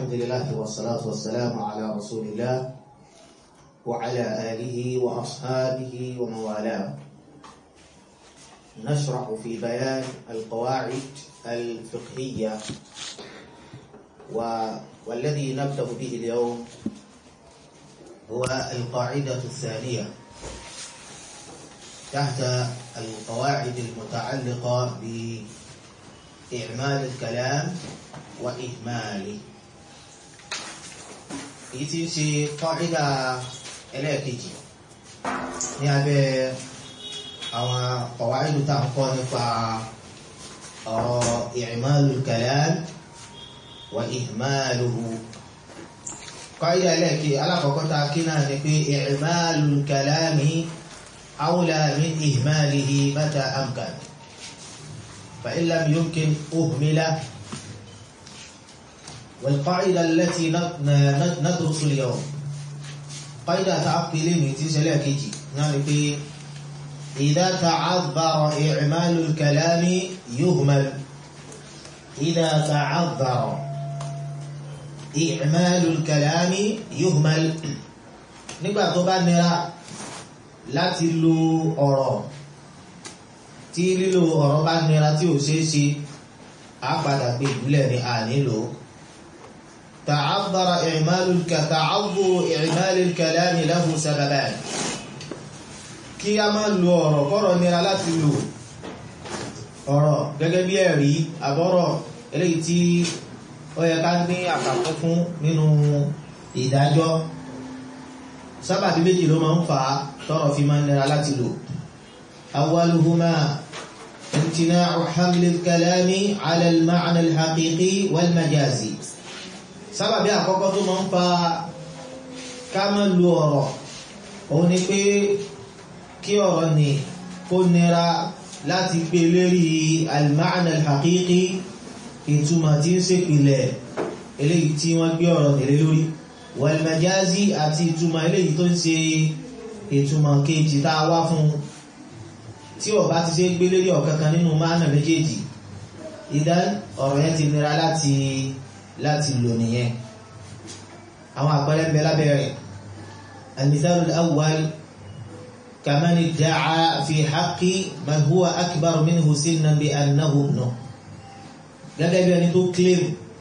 الحمد لله والصلاة والسلام على رسول الله وعلى آله وأصحابه ومن والاه نشرح في بيان القواعد الفقهية و... والذي نبدأ به اليوم هو القاعدة الثانية تحت القواعد المتعلقة بإعمال الكلام وإهماله èyí tí ń ṣe kọ́ídà ẹlẹ́ẹ̀kejì ní abẹ́ àwọn kọ̀wáìlú tá ń kọ́ nípa ọ̀rọ̀ i'malul kalam wa ihmaluhu kọ́ídà ẹlẹ́ẹ̀kejì alákọ̀ọ́kọ́ tá kí náà ni pé i'malul kalami awla min ihmalihi mata amkan fa in lam yumkin uhmila والقاعدة التي ندرس اليوم قاعدة تعقل من تسلا كيجي يعني إذا تعذر إعمال الكلام يهمل إذا تعذر إعمال الكلام يهمل nígbà tó bá nira láti lo ọ̀rọ̀ tí lílo ọ̀rọ̀ bá nira tí ò ṣeé ṣe á padà pé ìbúlẹ̀ ni a nílò تعذر إعمال تعذر إعمال الكلام له سببان kí a máa lo ọ̀rọ̀ kọ́rọ̀ nira láti lò ọ̀rọ̀ gẹ́gẹ́ bí ẹ̀rí àbọ́rọ̀ eléyìí tí ó yẹ ká ní àkàkọ́ fún nínú ìdájọ́ sábàbí méjì ló máa ń fà á tọ́rọ̀ fi máa ń nira láti lò awwaluhuma imtina'u hamli al-kalami 'ala al-ma'na al-haqiqi wal-majazi sábàbí àkọ́kọ́ tó máa ń fa ká má lo ọ̀rọ̀ òun ni pé kí ọ̀rọ̀ ni kó nira láti gbé lérí al-ma'na al-haqiqi ìtumọ̀ tí ń ṣèpìlẹ̀ eléyìí tí wọ́n gbé ọ̀rọ̀ nílé lórí wal-majazi àti ìtumọ̀ eléyìí tó ń ṣe ìtumọ̀ kejì tá a wá fún tí ó bá ti ṣe gbé lérí ọ̀kankan nínú ma'na méjèèjì ìdán ọ̀rọ̀ yẹn ti nira láti láti lò nìyẹn àwọn àpẹẹrẹ bẹ lábẹ́ rẹ̀ al-mithal al-awwal kaman idda'a fi haqqi man huwa akbar minhu sinnan bi annahu ibnuh gẹ́gẹ́ bí ẹni tó claim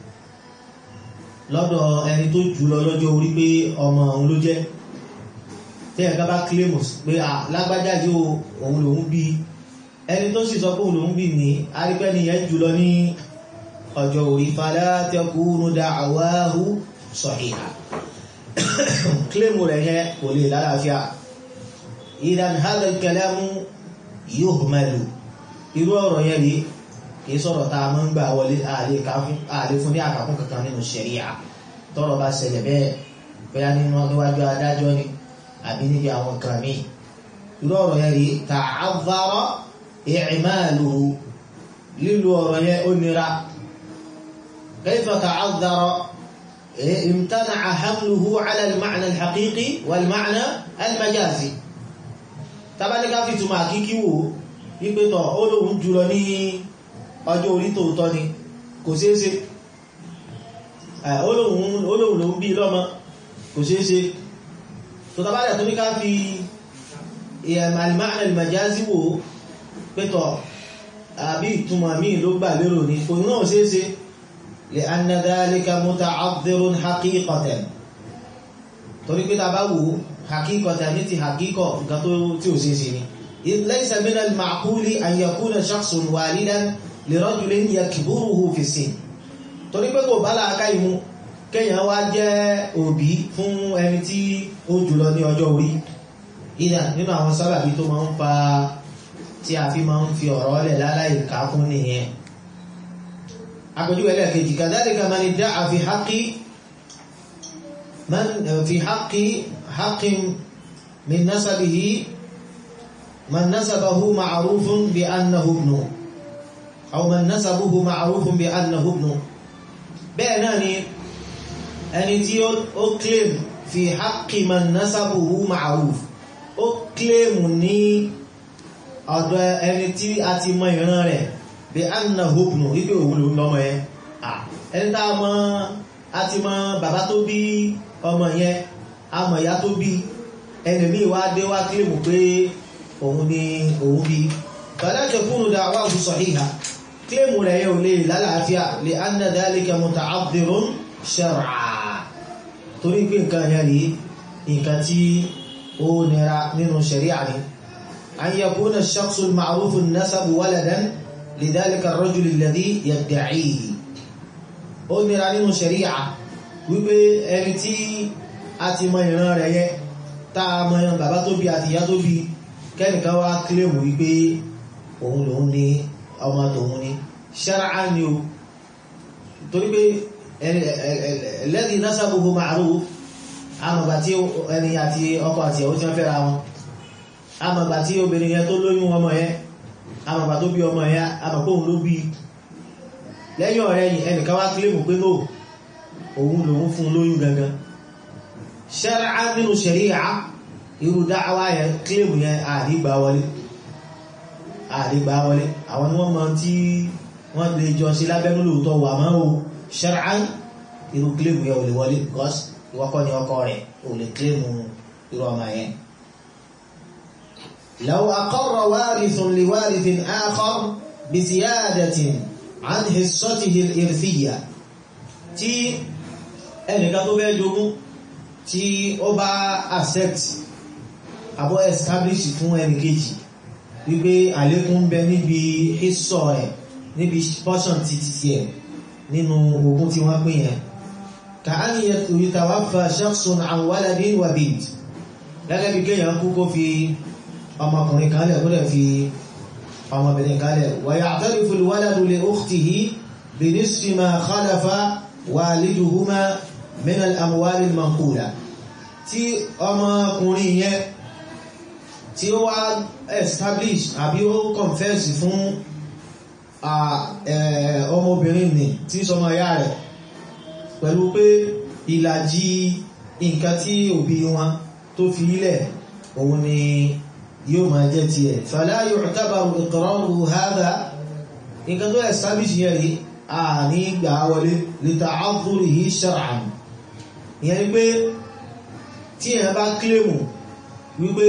lọ́dọ̀ ẹni tó jùlọ lọ́jọ́ orí pé ọmọ òun ló jẹ́ tí ẹ̀ka bá claim pé lágbájá yóò òun lòun bí ẹni tó sì sọ pé òun lòun bí ní arípẹ́ nìyẹn jùlọ ní ọjọ́ orí fala takunu da'wahu sahiha kílèmù rẹ̀ yẹn kò lè lálàáfíà idan hadha al-kalamu yuhmalu irú ọ̀rọ̀ yẹn rí kìí sọ̀rọ̀ tá a mọ́ ń gbà wọlé ààlè fún ní àkàkún kankan nínú ṣẹ̀ríà tọ́rọ̀ bá ṣẹlẹ̀ bẹ́ẹ̀ bóyá nínú níwájú adájọ́ ni àbí níbi àwọn kan míì irú ọ̀rọ̀ yẹn rí ta'azzara i'maluhu lílo ọ̀rọ̀ yẹn ó nira كيف تعذر امتنع حمله على المعنى الحقيقي والمعنى المجازي tabani ká fi túmọ̀ àkíkí wò wípé tọ̀ ó lóun jùlọ ní ọjọ́ orí tòótọ́ ni kò ṣeéṣe ó lóun lòun bí lọ́mọ kò ṣeéṣe tó tabalẹ̀ tó ní ká fi al-ma'na al-majazi wò pé tọ̀ àbí ìtumọ̀ míì ló gbà lérò ní kò náà ṣeéṣe لأن ذلك متعذر حقيقة torí pé tá bá wò حقيقة ní ti حقيقة nǹkan tó tí ò ṣeéṣe ni ليس من المعقول أن يكون شخص والدا لرجل يكبره في السن torí pé kò bá láàká ìmú kéèyàn wá jẹ́ òbí fún ẹni tí ó jùlọ ní ọjọ́ orí ìdá nínú àwọn sábàbí tó máa ń fa tí a fi máa ń fi ọ̀rọ̀ lẹ̀ láláì ká fún nìyẹn أقول لك كذلك من ادعى في حق من في حق حق من نسبه من نسبه معروف بأنه ابنه أو من نسبه معروف بأنه ابنه بأنني أن ó claim في حق من نسبه معروف ó claim ní ọ̀dọ̀ ẹni tí a ti mọ ìran rẹ̀ bí anna hubnu wípé òun ló ń lọ́mọ ẹ ẹni tá a mọ a ti ti mọ bàbá tó bí ọmọ yẹn àmọ̀ ìyá tó bí ẹni míì wá dé wá kílèmù pé òun ni òun bí fala takunu da'wahu sahiha kílèmù rẹ̀ yẹ ò lè lálàáfíà li anna dhalika muta'adhdhirun shar'a torí pé nǹkan yẹn rí nǹkan tí ó nira nínú ṣẹ̀ríà ni an yakuna ash-shakhsu al-ma'rufu an-nasab waladan lidhalika ar-rajul alladhi yadda'ihi ó nira nínú ṣẹ̀ríà wípé ẹni tí a ti mọ ìran rẹ̀ yẹn tá a mọ bàbá tó bí àti ìyá tó bí kẹ́nìkan wá kílèmù wípé òun lòun ní ọmọ tòun ní ṣẹ́ráà ni o torí pé alladhi nasabuhu ma'ruf àmọ̀gbà tí ẹni àti ọkọ àti ìyàwó tí wọ́n fẹ́ra wọn àmọ̀gbà tí obìnrin yẹn tó lóyún ọmọ yẹn àmọ̀gbà tó bí ọmọ yẹn àmọ̀pọ̀ òun ló bí lẹ́yìn ọ̀rẹ́ yìí ẹnìkan wá kílèmù pé no òun lòun fún lóyún gangan ṣẹ́ráà nínú ṣẹ̀ríà irú dáwà yẹn kílèmù yẹn àdígbà wọlé àdígbà wọlé àwọn ni wọ́n mọ tí wọ́n lè jọ sí lábẹ́nú lóòótọ́ wà máa o ṣẹ́ráà irú kílèmù yẹn ò lè wọlé because ìwọ́kọ́ ni ọkọ rẹ̀ ò lè kílèmù irú ọmọ yẹn. لو أقر وارث لوارث آخر بزيادة عن حصته الإرثية tí ẹnìkan tó bẹ́ jogún tí ó bá accept àbọ̀ establish fún ẹnì kejì wípé àlékún ń bẹ níbi hissọ ẹ̀ níbi portion títí tí ẹ̀ nínú ogún tí wọ́n pín yẹn ka'an yatawaffa shakhsun an waladin wa bint gẹ́gẹ́ bí kéèyàn kú kó fi ọmọkùnrin kan lẹ̀ kó lẹ̀ fi ọmọbìnrin kan lẹ̀ wa ya'tarifu al-waladu li ukhtihi bi nisfi ma khalafa waliduhuma min al-amwal al-manqula tí ọmọkùnrin yẹn tí ó wá establish àbí ó confess fún ọmọbìnrin ni tí sọmọ ya rẹ̀ pẹ̀lú pé ìlàjì nǹkan tí òbí wọn tó fi ilẹ̀ òun ni yóò máa jẹ́ ti ẹ̀ fala yu'tabaru iqraru hadha nǹkan tó establish yẹn rí àní gbà wọlé li ta'adhurihi shar'an ìyẹn ni pé tí èèyàn bá kílèmù wípé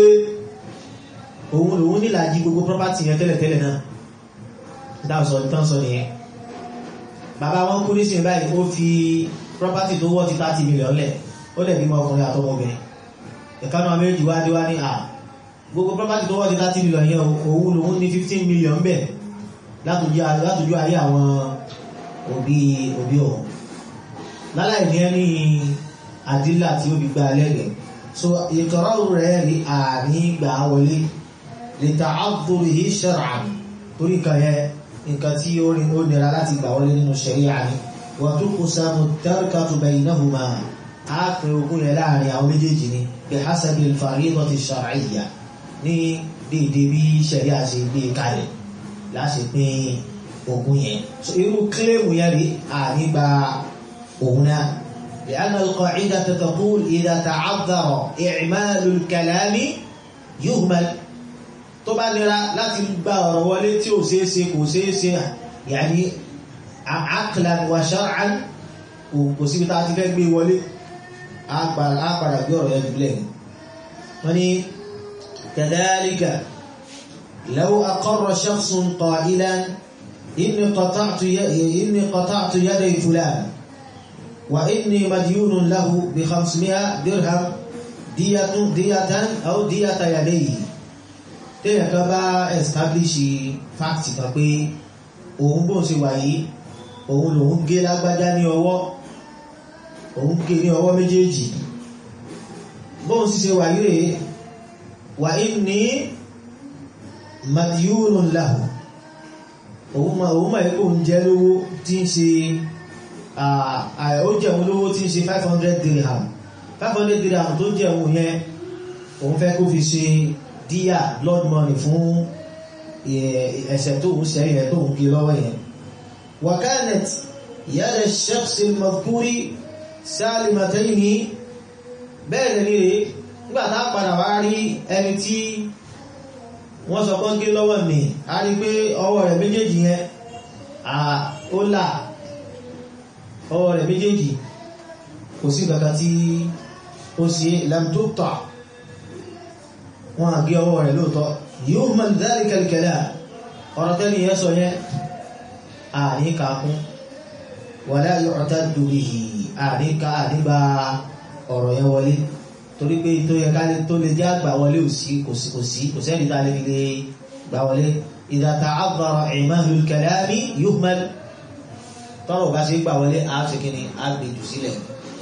òun lòun nílàjì gbogbo property yẹn tẹ́lẹ̀tẹ́lẹ̀ náà dáàsọ̀ ìtànsọ nìyẹn bàbá wọn kú nísìnyí báyìí ó fi property tó wọ́ ti 30 million lẹ̀ ó dẹ̀ bímọ ọkùnrin àtọmọbìnrin ìkánú àméjì wá dé wá ní à gbogbo property tó wọ́ ti 30 million yẹn òun lòun ní 15 million bẹ̀ látòjú ayé àwọn òbí òbí ọ̀hún láláì ní ẹni àdílà tí ó fi gba lẹ́gẹ̀ẹ́ so ìkọ̀rọ̀ rẹ̀ rí àní gbà wọlé lè ta àdúrí shar'an torí kan yẹ nǹkan tí ó rí ó nira láti gbà wọlé nínú ṣẹ̀ríà ni wa tuqsamu tarkatu baynahuma á pín ogún yẹn láàrin àwọn méjèèjì ni bi hasabi al-faridati shar'iyya ní déédé bí ṣẹ̀ríà ṣe gbé kalẹ̀ láti pín ogún yẹn so irú kílèmù yẹn rí àní gba òun náà لأن القاعدة تقول إذا تعذر إعمال الكلام يهمل tó bá nira láti gba ọ̀rọ̀ wọlé tí ó ṣeé ṣe kò ṣeé ṣe yàní aqlan wa shar'an kò síbi tá a ti fẹ́ gbé wọlé á padà gbé ọ̀rọ̀ ẹ̀dùn lẹ́yìn wọ́n ní kadhalika law aqarra shakhsun qailan inni qata'tu inni qata'tu yaday fulan wa inni madyunun lahu bi khamsimi'a dirham diyatan diyatan aw diyata yadayhi téèyàn kan bá establish fact kan pé òun bó ṣe wà yìí òun lòun gé lágbájá ní ọwọ́ òun gé ní ọwọ́ méjèèjì bóun sì ṣe wà yìí rèé wà ní madiyunun lahu òun ma òun ma ikú oúnjẹ lówó tí ń ṣe ó jẹun lówó tí ń ṣe 500 dirham 500 dirham tó jẹun yẹn òun fẹ́ kó fi ṣe díyà blood money fún ẹ̀ṣẹ̀ tó ń ṣe ilẹ̀ tó ń gé lọ́wọ́ yẹn wakanet yàrá shakhs al-madhkuri salimatayni bẹ́ẹ̀ lè rí nígbà tá a padà wá rí ẹni tí wọ́n sọ pọ́n gé lọ́wọ́ mi a rí pé ọwọ́ rẹ̀ méjèèjì yẹn ó là ọwọ́ rẹ̀ méjèèjì kò sí kankan tí ó ṣe lam tuqta wọn àgé ọwọ́ rẹ̀ lóòótọ́ yuhmal dhalika al-kalam ọ̀rọ̀ tẹ́lẹ̀ yẹn sọ yẹn àní kàkún wala yu'taddu bihi àní ká ànígbà ọ̀rọ̀ yẹn wọlé torí pé tó yẹ káyé tó lè jẹ́ àgbà wọlé ò sí kò sí kò sí kò sẹ́ni tá a lè fi lè gbà wọlé idha ta'azzara i'malul kalami yuhmal tọ́rọ̀ bá ṣe gbà wọlé á ṣe kí ni á gbé jù sílẹ̀.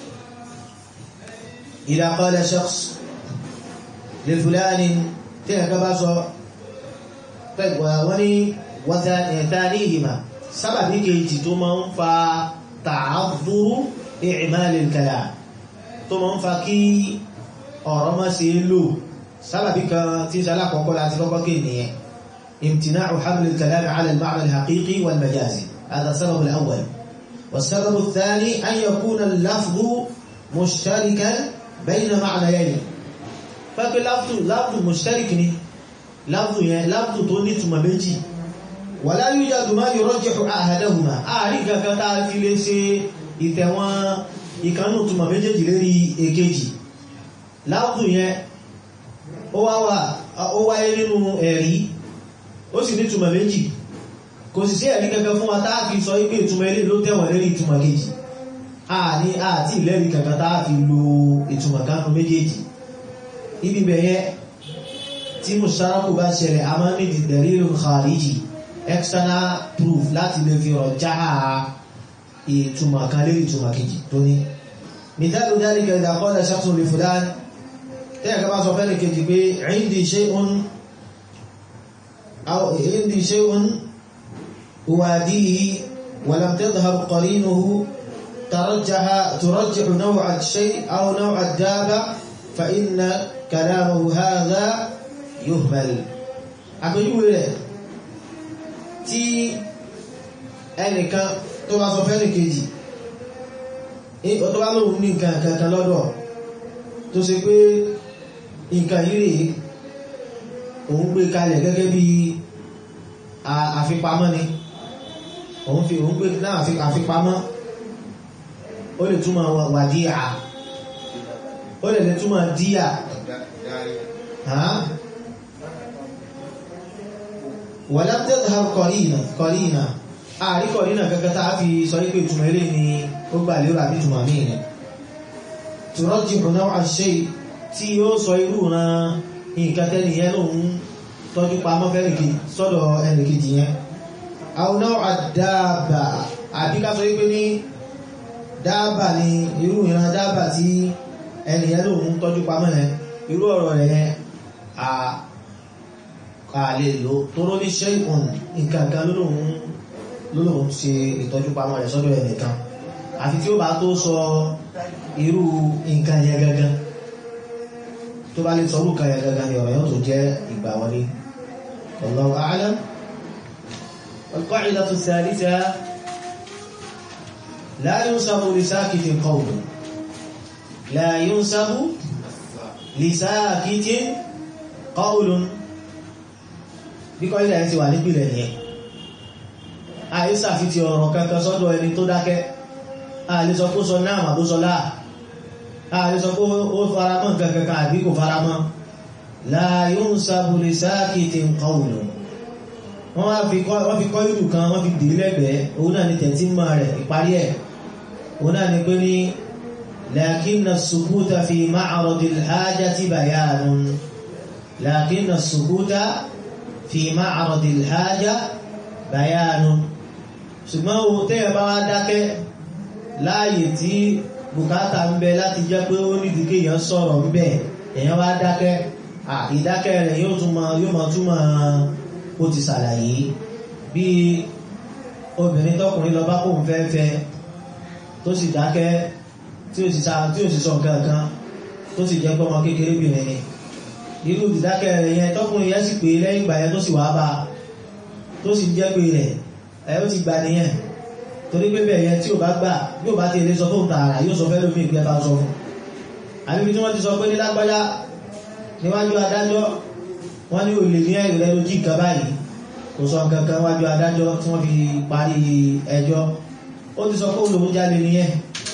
idha qala shakhs li fulanin tí ẹ̀ka bá sọ wọ́n ní thanihima sábàbí kejì tó máa ń fa ta'azzuru i'malil kalam tó máa ń fa kí ọ̀rọ̀ má ṣe lò sábàbí kan tí ń ṣalá kọ́kọ́ láti kọ́kọ́ kí nìyẹn imtina'u haml al-kalam 'ala al-ma'na al-haqiqi wal-majazi hadha as-sabab al-awwal was-sabab ath-thani an yakuna al-lafdhu mushtarikan bayna ma'nayayn fẹ́pẹ́ láfdù láfdù mushtarik ni láfdù yẹn láfdù tó ní túnmà méjì wala yujadu ma yurajjihu ahadahuma àárín kankan tá a fi lè ṣe ìtẹ̀wọ̀n ìkanú túnmà méjèèjì lérí èkejì láàbù yẹn ó wáyé nínú ẹ̀rí ó sì ní túnmà méjì kò sì sí ẹ̀rí kankan fún wa táà fi sọ ipé ìtumọ̀ ilé ló tẹ̀wọ̀n lérí ìtumọ̀ kejì a ní àti ìlẹ́rí kankan táà fi lo ìtumọ̀ kanú méjèèjì ibi bẹ̀yẹ tí mùsàrákù bá ṣẹlẹ̀ a máa ní dalilun khariji external proof láti lè fi rọ̀ jáà ìtumọ̀ kan lérí ìtumọ̀ kejì tó ní مثال ذلك إذا قال شخص لفلان تيجي كما سوف نكتب عندي شيء أو عندي شيء أواديه ولم تظهر قرينه ترجح ترجح نوع الشيء أو نوع الدابة فإن كلامه هذا يهمل أقول له تي أنك تبع سوف نكتب ọ̀tọ́ bá lóòun ní nǹkan kankan lọ́dọ̀ tó ṣe pé nǹkan yìí rèé òun gbé kalẹ̀ gẹ́gẹ́ bí àfipamọ́ ni òun fi òun gbé náà àfipamọ́ ó lè túmọ̀ wàdíà ó lè lè túmọ̀ díà wala tadhhar qarina qarina àríkọ̀ nínà kankan tàà fi sọ ipé ìtumọ̀ ilé ni ó gbà lérò àbí ìtumọ̀ míì ni tùrọ́jì náà àṣẹ tí ó sọ irú ran nǹkan tẹ́nìyàn lòun tọ́jú pamọ́ fẹ́nìkì sọ́dọ̀ ẹnìkejì yẹn àwọn náà àdáàbà àbí ká sọ ipé ní dáàbà ni irú ìran dáàbà tí ẹnìyàn lòun tọ́jú pamọ́ yẹn irú ọ̀rọ̀ rẹ̀ yẹn a lè lò tó ló ní ṣe ìkùn nǹkan kan lóòrùn lóòrùn ṣe ìtọ́jú pamọ́ rẹ̀ sọ́dọ̀ ẹnìkan àfi tí ó bá tó sọ irú nǹkan yẹn gangan tó bá lè sọ orú kan yẹn gangan ni ọ̀rọ̀ yóò tó jẹ́ ìgbà wọlé Allahu a'lam القاعدة الثالثة لا ينسب لساكت قول لا ينسب لساكت قول bí kọ́ ilẹ̀ ti wà nípìlẹ̀ nìyẹn àìsà fi ti ọ̀rọ̀ kankan sọ́dọ̀ ẹni tó dákẹ́ àlè sọ kó sọ náà mà bó sọ láà àlè sọ kó ó faramọ́ nǹkan kankan àbí kò faramọ́ la yunsabu li sakitin qawlu wọ́n fi kọ́ ìlú kan wọ́n fi dè lẹ́gbẹ̀ẹ́ òun náà ni tẹ̀tí mọ́ rẹ̀ ìparí ẹ̀ òun náà ni pé ní lakinna as-sukuta fi ma'radil hajati bayanun lakinna as-sukuta fi ma'radil haja bayanun ṣùgbọ́n o tẹ́yẹ̀ bá wá dákẹ́ láàyè tí bùkátà ń bẹ láti jẹ́ pé ó nídìí kí èèyàn sọ̀rọ̀ ń bẹ èèyàn wá dákẹ́ ìdákẹ́ rẹ̀ yóò tún máa yóò máa túmọ̀ ó ti ṣàlàyé bí obìnrin tọkùnrin lọ bá kóun fẹ́ fẹ́ tó sì dákẹ́ tí ó sì sa tí ó sì sọ nǹkan kan tó sì jẹ́ pé ọmọ kékeré bìnrin ni irú ìdákẹ́ rẹ̀ yẹn tọkùnrin yẹn sì pé lẹ́yìn ìgbà yẹn tó sì wá bá tó sì jẹ́ pé rẹ̀ ẹ ó ti gbà nìyẹn torí pé bẹ́ẹ̀ yẹn tí ò bá gbà bí ò bá ti lè sọ fóun tààrà yóò sọ fẹ́ lómi ìgbẹ́ bá sọ fún àbíbi tí wọ́n ti sọ pé ní lágbájá níwájú adájọ́ wọ́n ní olè ní ẹ̀rù rẹ̀ lójí nǹkan báyìí kò sọ nǹkan kan wájú adájọ́ tí wọ́n fi parí ẹjọ́ ó ti sọ pé olóhun jáde nìyẹn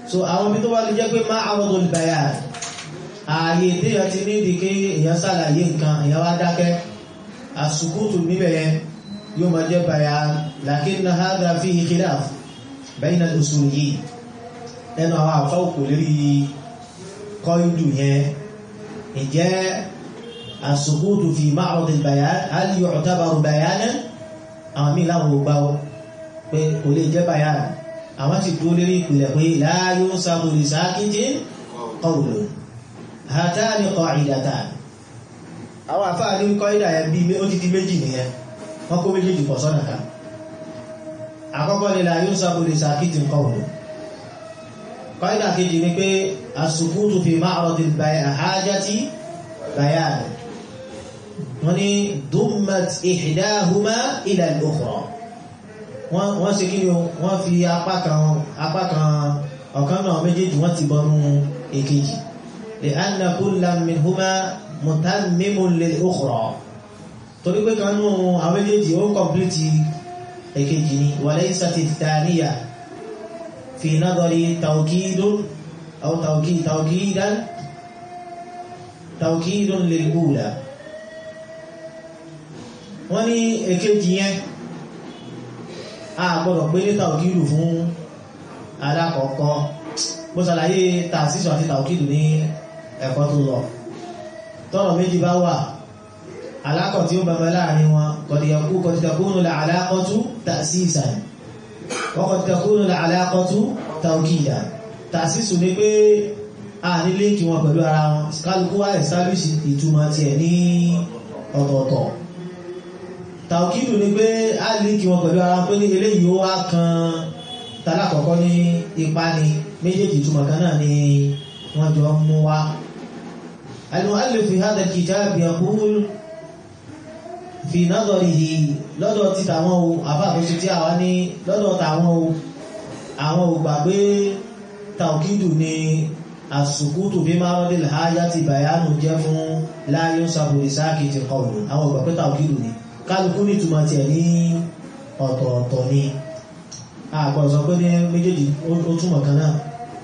so àwọn ibi tó bá lè jẹ́ pé má àrọ́dọ̀ bayan ààyè téèyàn ti ní ìdíké èèyàn ṣàlàyé nǹkan èèyàn wá dákẹ́ àsùkútù níbẹ̀ yẹn yóò máa jẹ́ bayan lakinna hadha fihi khilaf bayna al-usuliyyin ẹnu àwọn àfá òkò lérí kọ́ìdù yẹn ìjẹ́ àsùkútù fi ma'rad al-bayan hal yu'tabaru bayanan àwọn míì láwọn ò gbá pé kò lè jẹ́ bayan àwọn ti dúró lérí ìpìlẹ̀ pé la yunsabu li sakitin qawlun hatani qa'idatan àwọn àfá ní kọ́ìdà yẹn bí ó ti di méjì nìyẹn wọ́n kó méjèèjì pọ̀ sọ́nà kan àkọ́kọ́ ni la yunsabu li sakitin qawlun kọ́ìdà kejì ni pé as-sukutu fi ma'radil hajati bayan wọ́n ni dummat ihdahuma ila al-ukhra wọ́n ṣe kí ni wọ́n fi apá kan apá kan ọ̀kan náà méjèèjì wọ́n ti bọnú èkejì li'anna kullan minhuma mutammimun lil-ukhra torí pé kan nú àwọn méjèèjì ó kọ̀m̀plìtì èkejì ni wa laysat ath-thaniya في نظري توكيد أو توكيد توكيدا توكيد للأولى wọ́n ní èkejì yẹn a gbọ́dọ̀ pé ní tàùkìdù fún alákọ̀ọ́kọ́ bó ṣàlàyé tàṣíṣù àti tàùkìdù ní ẹ̀kọ́ tó lọ tọ́rọ̀ méjì bá wà alákọ̀ tí ó bàbá láàrin wọn kọ̀dìyàkú kọ̀dìyàkúnù alákọ̀tú tàṣíṣàn wọ́kọ̀ tẹkúrò aláàkọ́tú tàùkìyà tàṣísù ní pé a ní líǹkì wọn pẹ̀lú ara wọn kálukú wá establish ìtumọ̀ tí ẹ̀ ní ọ̀tọ̀ọ̀tọ̀ tàùkìdù ní pé a líǹkì wọn pẹ̀lú ara wọn pé ní eléyìí ó wá kan talákọ̀ọ́kọ́ ní ipa ni méjèèjì ìtumọ̀ kan náà ni wọ́n jọ mú wá al-mu'allif fi hadha al-kitab yaqul fi nadarihi lọ́dọ̀ ti tàwọn o àfáàkóso tí àwa ní lọ́dọ̀ tàwọn o àwọn ò gbà pé tàùkídù ni àsùkútù bí máa rọ́dẹ̀ láyá ti bàyánù jẹ́ fún láyé ń sàbòrì sáàkì ti kọlù àwọn ò gbà pé tàùkídù ni kálukú ní ìtumọ̀ tiẹ̀ ní ọ̀tọ̀ọ̀tọ̀ ni àgbọ̀ sọ pé ní méjèèjì ó túmọ̀ kan náà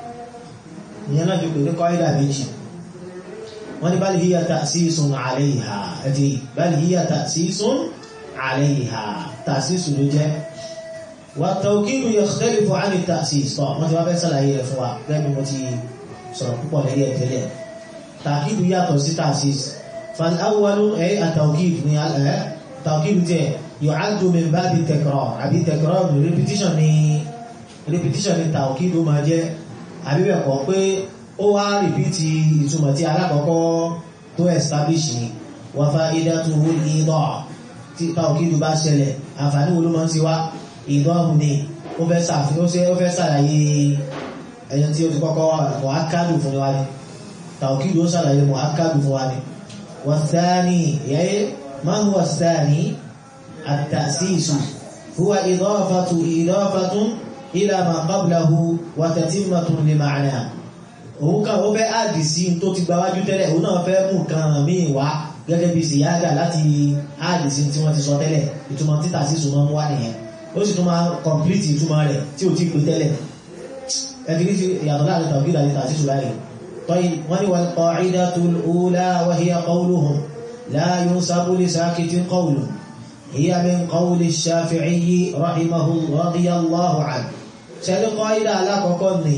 ìyẹn náà fi pè ní kọ́ídà méjì wọ́n ní bal hiya ta'sisun 'alayha ẹ̀tì bal hiya ta'sisun 'alayha ta'sisun ló jẹ́ wa tawkidu yakhtalifu 'an at-ta'sis tọ́ wọ́n ti wá fẹ́ sàlàyé rẹ̀ fún wa gẹ́gẹ́ bí mo ti sọ̀rọ̀ púpọ̀ lẹ́yìn ẹ̀tẹ́lẹ̀ tàkídù yàtọ̀ sí ta'sis fal awwalu ẹ̀ at-tawkid ní ẹ̀ tawkidu tẹ̀ yu'addu min babi takrar àbí takrar repetition ni repetition ni tawkidu máa jẹ́ àbí bẹ́ẹ̀ kọ́ pé ó wá rìpítì ìtumọ̀ tí alákọ̀ọ́kọ́ tó establish ni wa fa'idatuhu al-idah tí tawkidu bá ṣẹlẹ̀ àǹfààní wo ló máa ń ṣe wá ìdọ́hùn ni ó fẹ́ ṣàfihàn ó fẹ́ ṣàlàyé ẹyẹ tí ó ti kọ́kọ́ mọ̀ ákádù fún wa ni tawkidu ó ṣàlàyé mọ̀ ákádù fún wa ni wa thani yẹ́ ma huwa thani at-ta'sisu huwa idafatu idafatun ila ma qablahu wa tatimmatun li ma'na òun kan ó fẹ́ áàdì sí tó ti gbáwájú tẹ́lẹ̀ òun náà fẹ́ mú kan míì wá gẹ́gẹ́ bí síyáàdà láti áàdì sí tí wọ́n ti sọ tẹ́lẹ̀ ìtumọ̀ títà sí ìsúnmọ́ mú wá nìyẹn ó sì tún máa kọ̀m̀plìtì ìtumọ̀ rẹ̀ tí ò ti pè tẹ́lẹ̀ ẹ̀dìrí sí ìyàtọ̀ láàrin tàbí àti tàbí sí láàrin tọ́yì wọ́n ní wal qa'idatul ula wa hiya qawluhum la yunsabu li sakitin qawlun hiya min qawli ash-shafi'i rahimahu radiyallahu anhu ṣẹ́lú qaida alákọ̀ọ́kọ́ ni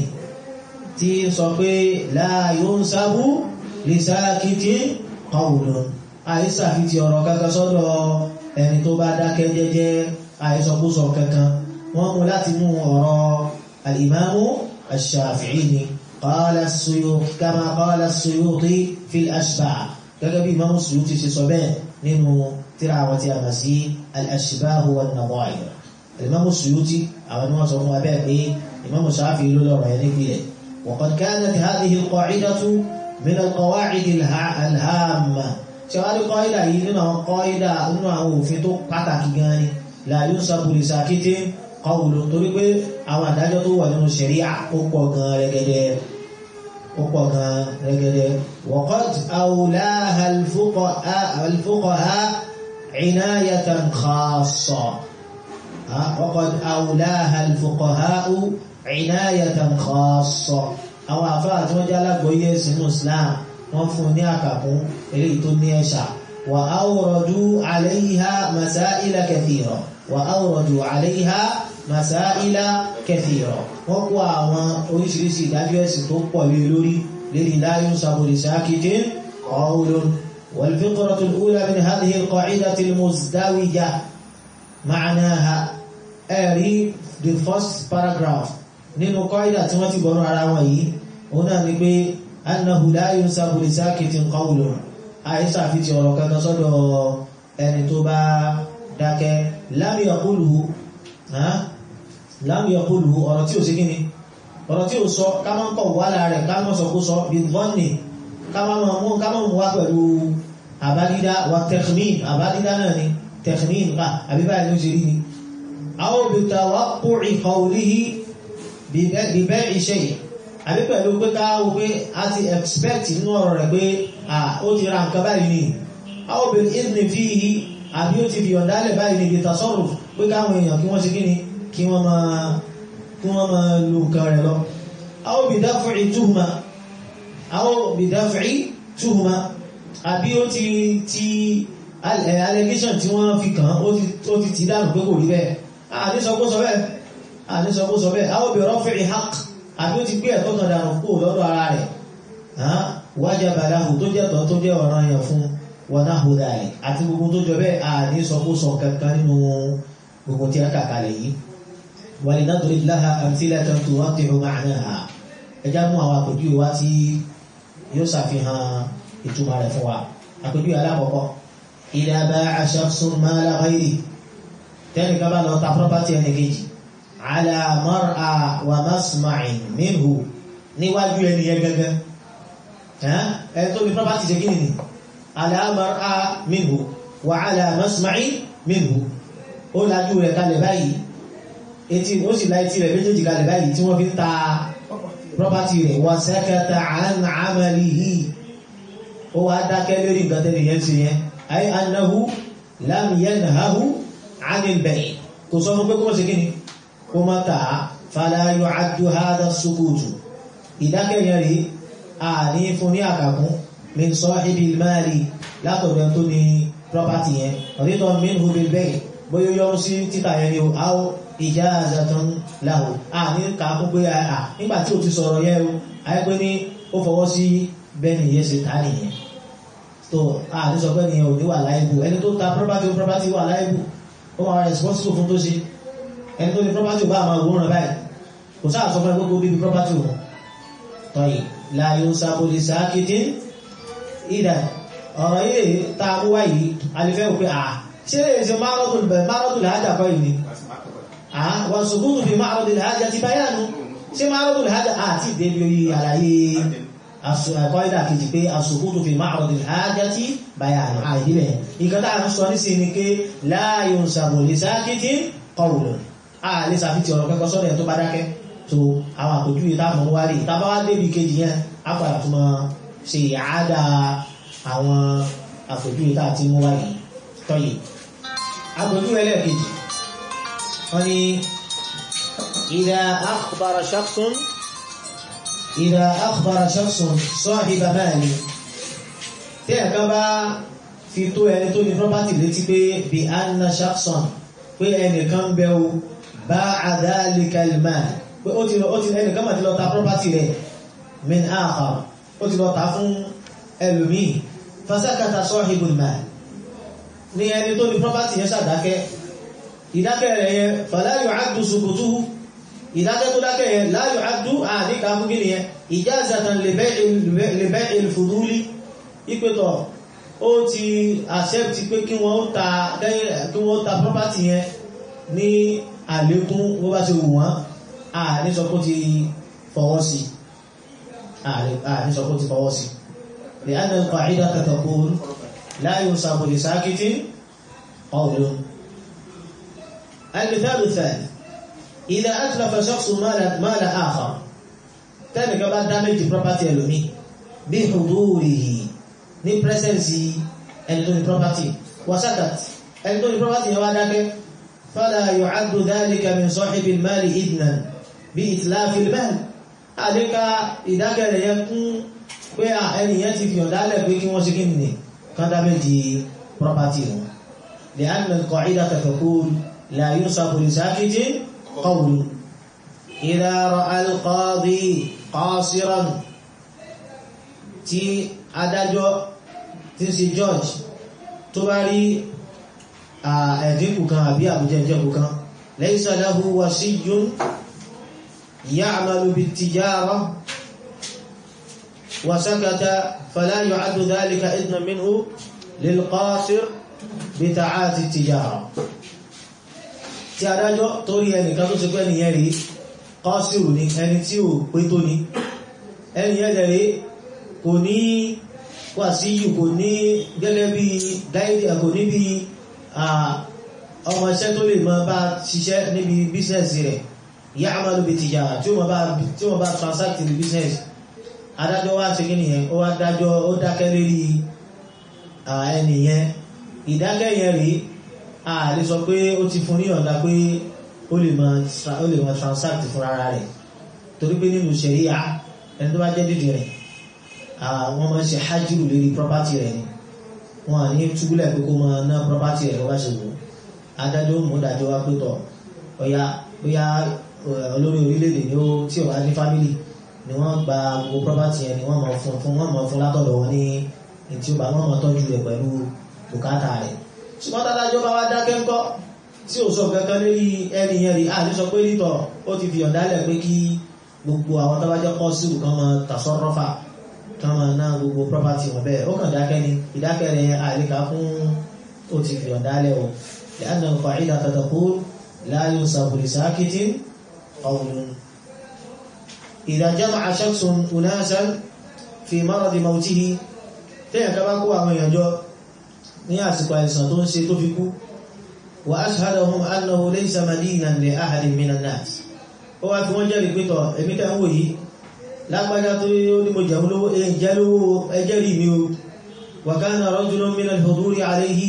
tí sọ pé la yunsabu li sakitin qawlun àìsàfi ti ọ̀rọ̀ kankan sọ́dọ̀ ẹni tó bá dákẹ́ jẹ́jẹ́ àìsọkúsọ kankan wọ́n mú láti mú ọ̀rọ̀ al-imamu ash-shafi'i ni qala as-suyuti kama qala as-suyuti fil ashba' gẹ́gẹ́ bí imamu suyuti ṣe sọ bẹ́ẹ̀ nínú tíra àwọn tí a mọ̀ sí al-ashbah wan-nadha'ir al-imamu suyuti àwọn ni wọ́n sọ fún abẹ́ pé imamu shafi'i ló lọ́rọ̀ yẹn nípìnlẹ̀ وقد كانت هذه القاعدة من القواعد الهامة ṣẹwàá قاعدة yìí nínú àwọn قاعدة nínú àwọn òfin tó pàtàkì gan ni la yunsabu li sakitin qawlun torí pé àwọn àdájọ́ tó wà nínú ṣẹ̀ríà ó pọ̀ gan rẹ̀gẹ̀dẹ̀ ó pọ̀ gan rẹ̀gẹ̀dẹ̀ وقد أولاها الفقهاء عناية خاصة وقد أولاها الفقهاء inayatan khassa àwọn àfáà tí wọ́n jẹ́ alágbóyè sínú Islam wọ́n fún ní àkàkún eléyìí tó ní ẹ̀ṣà wa awradu alayha masaila kathira wa awradu alayha masaila kathira wọ́n kó àwọn oríṣiríṣi ìdájọ́ ẹ̀sìn tó pọ̀ lé lórí lérí la yunsabu li sakitin qawlun wal fiqratu al-ula min hadhihi al-qa'idati al-muzdawijah ma'naha ẹ̀rí the first paragraph nínú kọ́ìdà tí wọ́n ti bọ̀nú ara wọn yìí òun náà ni pé annahu la yunsabu li sakitin qawlun àìsà fi ti ọ̀rọ̀ kankan sọ́dọ̀ ẹni tó bá dákẹ́ lam yaquluhu lam yaquluhu ọ̀rọ̀ tí ò sí kíni ọ̀rọ̀ tí ò sọ ká máa ń kọ̀ wá lára rẹ̀ ká máa sọ kó sọ bí vọ́nì ká máa mú ká máa mú wá pẹ̀lú àbádídá wa takhmin àbádídá náà ni takhmin ká àbí báyìí ló ṣe rí ni aw bi tawaqqu'i qawlihi bi bay'i shay àbí pẹ̀lú pé ká wo pé a ti expect nínú ọ̀rọ̀ rẹ̀ pé ó ti ra nǹkan báyìí ni aw bil idhni fihi àbí ó ti fi ọ̀dálẹ̀ báyìí ni bi tasarruf pé káwọn èèyàn kí wọ́n ṣe kí ni kí wọ́n máa kí wọ́n máa lo nǹkan rẹ̀ lọ. aw bi daf'i tuhma aw bi daf'i tuhma àbí ó ti ti allegation tí wọ́n fi kàn ó ti ti dànù pé kò rí bẹ́ẹ̀ àní sọ kó sọ bẹ́ẹ̀ àní sọ kó sọ bẹ́ẹ̀ aw bi raf'i haqq àbí ó ti gbé ẹ̀tọ́ kan dànù kó lọ́dọ̀ ara rẹ̀ wajaba lahu tó jẹ́ tọ́ tó jẹ́ ọ̀ràn yẹn fún wa nahwu dhalik àti gbogbo tó jọ bẹ́ẹ̀ àní sọ kó sọ kankan nínú gbogbo tí a kà kalẹ̀ yìí ولنضرب لها أمثلة توضح معناها ẹjá mú àwọn àpèjúwe wá tí yóò ṣàfihàn ìtumọ̀ rẹ̀ fún wa àpèjúwe alákọ̀ọ́kọ́ إذا باع شخص مال غيره tẹ́nì kan bá lọ ta property ẹni kejì على مرأى ومسمع منه níwájú ẹni yẹn gẹ́gẹ́ ẹ̀ tó ní property ṣe kí ni على مرأى منه وعلى مسمع منه ó lajú rẹ̀ kalẹ̀ báyìí etí ó sì láì tí rẹ̀ méjèèjì kalẹ̀ báyìí tí wọ́n fi ń ta property rẹ̀ wa sakata an amalihi ó wá dákẹ́ lórí nǹkan tẹ́lẹ̀ yẹn ṣe yẹn ay annahu lam yanhahu anil bay' kò sọ fún pé kó mọ́ sí kíni kó má ta fala yu'addu hadha as-sukutu ìdákẹ́ yẹn rí a ní fún ní àkàkún min sahibil mali látọ̀dọ̀ tó ní property yẹn ridan minhu bil bay' bóyá yọrù sí títà yẹn ni o áwọ ijazatan lahu a ní kàákún pé à nígbà tí o ti sọ̀rọ̀ yẹn o ayẹ́pẹ́ ní ó fọwọ́ sí bẹ́ẹ̀ni yẹn ṣe tà nìyẹn tó a ní sọ pé nìyẹn ò ní wà láìbù ẹni tó ta property o property wà láìbù ó máa responsible fún tó ṣe ẹni tó ní property bá máa wòran báyìí kò sáà sọ fún ẹ gbogbo bíbi property wọn tọ́yì la yunsabu li sakitin ìdá ọ̀rọ̀ yìí tá a mú wáyìí alifẹ́ wò pé à ṣe lè ṣe márọ́dù làájà kọ́ yìí ni wọ́n ṣùgbọ́n fi márọ́dù làájà ti báyánu ṣe márọ́dù làájà àti ìdẹ́bí orí àlàyé àkọ́ìdà kejì pé àṣùgbọ́n fi márọ́dù làájà ti báyánu àìdílẹ̀ nǹkan tá a ń sọ nísìn ni pé la yunsabu li sakitin qawlun a lè ṣàfihàn ọ̀rọ̀ kẹ́kọ̀ọ́ sọ́dọ̀ tó bá dákẹ́ tó àwọn àpòjúwe táwọn wá rí ìtàbá wá débi kejì yẹn á padà tún máa ṣe ìyáàdà àwọn àpòjúwe tá a ti mú wáyé tọ́yì agbójú ẹlẹ́ẹ̀kejì wọ́n ni ìdá akhbara shakhsun ìdá akhbara shakhsun sahiba mali tí ẹ̀ká bá fi tó ẹni tó ní property létí pé bí anna shakhsun pé ẹnìkan bẹ́ o ba'a dhalika al-mal pé ó ti lọ ẹnìkan mà ti lọ ta property rẹ̀ min akhar ó ti lọ ta fún ẹlòmíì fasakata sahibul mal ní ẹni tó ní property yẹn ṣàdákẹ́ ìdákẹ́ rẹ̀ yẹn fala yu'addu sukutuhu ìdákẹ́ tó dákẹ́ yẹn la yu'addu àdíkà fún kí nìyẹn ijazatan li bay'il fuduli ìpẹ́tọ̀ ó ti accept pé kí wọ́n ta kí wọ́n ta property yẹn ní àlékún bó bá ṣe wù wọ́n àní sọ pé ó ti fọwọ́ sí àní sọ pé ó ti fọwọ́ sí لأن القاعدة تقول لا ينصب لساكت قول المثال الثاني إذا أتلف شخص مال مال آخر تاني كبار damage property ẹlòmí بحضوره ní presence ẹni tó ní property وسكت ẹni tó ní property yẹn wá dákẹ́ فلا يعد ذلك من صاحب المال إذنا bí ìtìláfil bẹ́ẹ̀ àdéka ìdákẹ́rẹ̀ yẹn kún pé ẹni yẹn ti fi ọ̀dálẹ̀ pé kí wọ́n ṣe kí nì kan dábẹ́ di property wọn lè á nà kọ̀ ìdá taqul la yusafu li sakitin qawlu idha ra'a al-qadi qasiran tí adájọ́ tí ń ṣe George tó bá rí ẹ̀dínkù kan àbí àbújẹ́jẹ́kù kan laysa lahu wasiyyun ya'malu bit-tijara wa sakata fala yu'addu dhalika idhnan minhu lil-qasir bi ta'ati at-tijara tí adájọ́ tó rí ẹnìkan tó ṣe pé ẹnìyẹn rí qasiru ní ẹni tí ò pé tó ní ẹnìyẹn lè rí kò ní wàsíyù kò ní gẹ́gẹ́ bí gáìdì kò ní bí ọmọ iṣẹ́ tó lè máa bá ṣiṣẹ́ níbi bísẹ̀sì rẹ̀ ìyá àmàlù bí tìjà tí ó máa bá transact ní bísẹ̀sì adájọ́ wá ṣe kí nìyẹn ó wá dájọ́ ó dákẹ́ lérí ẹnìyẹn ìdákẹ́ yẹn rí a lè sọ pé ó ti fún ní ọ̀dá pé ó lè máa transact fún ara rẹ̀ torí pé nínú ṣẹ̀ríà ẹni tó bá jẹ́ dídì rẹ̀ wọ́n máa ń ṣe hajjúrù lórí property rẹ̀ ni wọ́n à ní túbúlẹ̀ pé kó máa ná property rẹ̀ wá ṣe wò adájọ́ mú dájọ́ wá pé tọ̀ ọ̀yá bóyá olórí orílẹ̀-èdè ni ó tí ò bá ní family ni wọ́n gba gbogbo property yẹn ni wọ́n máa fún fún wọ́n máa fún látọ̀dọ̀ wọn ní tí ó bá wọ́n máa tọ́jú rẹ̀ pẹ̀lú bùkátà rẹ̀ ṣùgbọ́n tádájọ́ bá wá dákẹ́ ńkọ́ tí ò sọ kankan lórí ẹni yẹn rí àti sọ pé nítọ̀ ó ti fi ọ̀dálẹ̀ pé kí gbogbo àwọn tó bá jẹ́ kọ́ sí kan máa tàṣọ́rọ́fà kama náà gbogbo property wọn bẹ́ẹ̀ ó kàn dákẹ́ ni ìdákẹ́ rẹ̀ àríkà fún ó ti fi ọ̀dálẹ̀ o لأن القاعدة تقول لا ينصب لساكت قول إذا جمع شخص أناسا في مرض موته tẹ́yàn ká bá kó àwọn èèyàn jọ ní àsìkò àìsàn tó ń ṣe tó fi kú wa ashhadahum annahu laysa madinan li ahadin minan nas ó wá fi wọ́n jẹ́rìí pé tọ̀ èmi tẹ́ ń wò yìí lágbájá tó ní mo jẹun lówó ẹjẹ́ lówó ẹjẹ́ rí mi o wa kana rajulun min al-huduri alayhi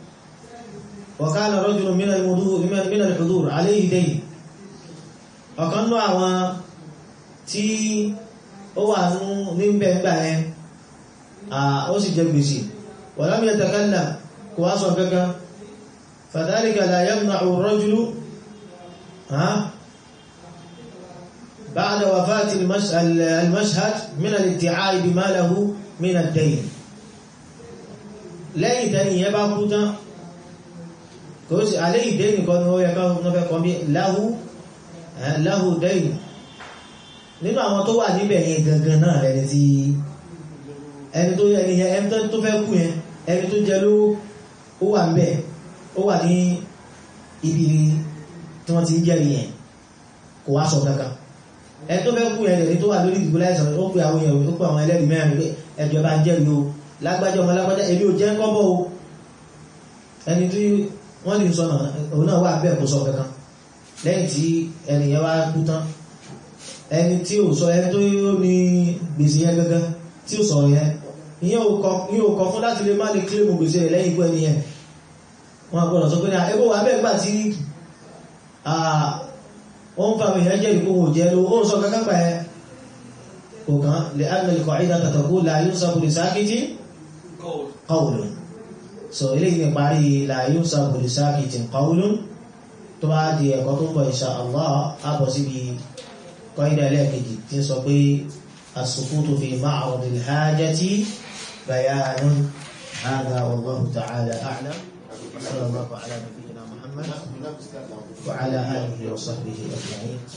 wa kana rajulun min al-huduri alayhi dayn ọ̀kan náà àwọn tí ó wà ní bẹ̀ẹ̀gbà yẹn ó sì jẹ gbèsè wa lam yatakallam kò wá sọ kankan fadhalika la yamna'u ar-rajulu بعد وفاة المشهد من الادعاء بما له من الدين lẹ́yìn tẹ́ni yẹ bá kú tán kò sí alẹ́ ìdẹ́ nìkan ni ó yẹ káwọn fẹ́ kọ́ bí láhú láhú dẹ́yìn nínú àwọn tó wà níbẹ̀ yẹn gangan náà rẹ̀ tí ẹni tó ẹni yẹn ẹni tó fẹ́ kú yẹn ẹni tó jẹ ló ó wà níbẹ̀ ó wà ní ibi tí wọ́n ti ń jẹ́rìí yẹn kò wá sọ kankan ẹni tó fẹ́ kú yẹn lẹ́ni tó wà lórí ìdìbò láìsàn ó pe àwọn èèyàn ó pe àwọn ẹlẹ́rìí mẹ́rin pé ẹjọ́ bá ń jẹ́rìí o lágbájá ọmọ lágbájá èmi ò jẹ́ kọ́bọ̀ o ẹni tí wọ́n lè sọnà òun náà wà bẹ́ẹ̀ kó sọ kankan lẹ́yìn tí ẹnìyẹn wá kú tán ẹni tí ò sọ ẹni tó ní gbèsè yẹn gangan tí ò sọ̀rọ̀ yẹn ìyẹn ò kọ fún láti lè má lè kílèmù gbèsè rẹ̀ lẹ́yìn ikú ẹni yẹn wọn gbọ́dọ̀ sọ pé ní ẹgbẹ́ wà bẹ́ẹ̀ gbà tí wọ́n fa àwọn èèyàn jẹ́ ìkó wò jẹ́ ló ó sọ kankan pa ẹ kò kàn lè ánà ikọ̀ ìdá tàtàkù láyún sàbùrì sákìtì qawlun so eléyìí ní parí láyún sàbùrì sákìtì qawlun tó bá di ẹ̀kọ́ tó ń bọ̀ insha Allah àbọ̀ síbi kọ́ídà ẹlẹ́ẹ̀kejì tí ń sọ pé as-sukutu fi ma'radil hajati bayanun hadha wallahu ta'ala a'lam صلى الله على نبينا محمد وعلى آله وصحبه أجمعين